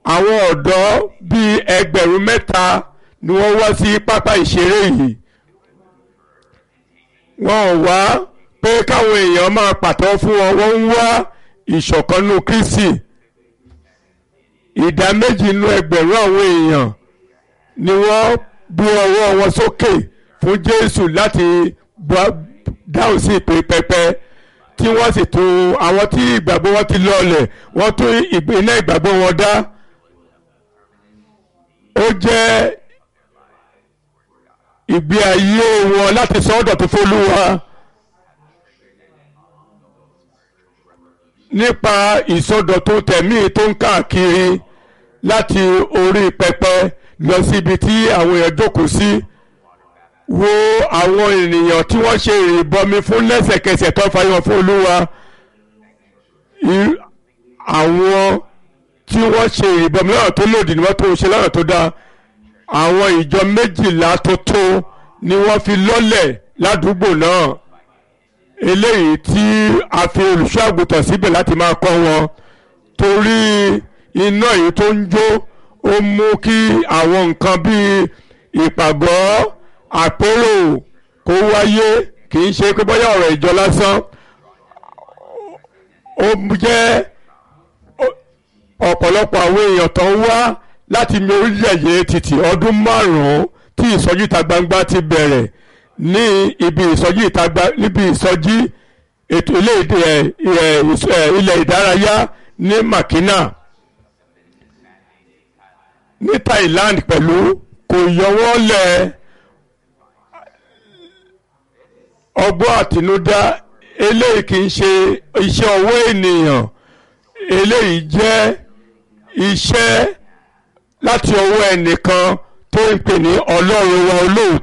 àwọn ọ̀dọ́ bíi ẹgbẹ̀rún mẹ́ta ni wọ́n wá sí pápá ìṣeré yìí wọ́n ò wá pé káwọn èèyàn máa pàtó fún wọn wọ́n ń wá ìṣọ̀kanú Kristi ìdá méjì nínú ẹgbẹ̀rún àwọn èèyàn ni wọ́n gbé ọwọ́ wọn sókè fún Jésù láti dáhùn sí ìpè pẹpẹ tí wọ́n sì tún àwọn tí ìgbàgbọ́ wọn ti lọlẹ̀ wọ́n tún iná ìgbàgbọ́ wọn dá ó jẹ́ ìgbé ayé wọn láti sọ ọ́dọ̀ tó fÓlúwa nípa ìsọdọ̀tun tẹ̀mí tó ń káàkiri láti orí pẹpẹ lọ síbi tí àwọn èèyàn jókòó sí wo àwọn ènìyàn tí wọ́n ṣe ìrìbọmi fún lẹ́sẹ̀kẹsẹ̀ tó fàyọ fún Olúwa àwọn tí wọ́n ṣe ìrìbọmi lọ́nà tó lòdì ni wọ́n tó ṣe lọ́nà tó dáa àwọn ìjọ méjìlá tó tó ni wọ́n fi lọ́lẹ̀ ládùúgbò náà eléyìí tí a fi olùṣọ́ àgùntàn síbẹ̀ láti máa kọ́ wọn torí iná yìí tó ń jó ó mú kí àwọn nǹkan bíi ìpàgọ́ àpérò kó wáyé kì í ṣe pé bóyá ọ̀rọ̀ ìjọ lásán ó jẹ́ ọ̀pọ̀lọpọ̀ àwọn èèyàn tó ń wá láti mi orílẹ̀-èdè títì ọdún márùn-ún tí ìsọjí ìta gbangba ti bẹ̀rẹ̀ ní ibi ìsọjí ìta gbangba níbi ìsọjí ètò ilẹ̀ ìdárayá ní Makina ní Thailand pẹ̀lú kò yọwọ́ lẹ̀ ọgbọ́n àtinúdá eléyìí kì í ṣe iṣẹ́ ọwọ́ ènìyàn eléyìí jẹ́ iṣẹ́ láti ọwọ́ ẹnìkan tó ń pè ní ọlọ́run wa olóòótọ́.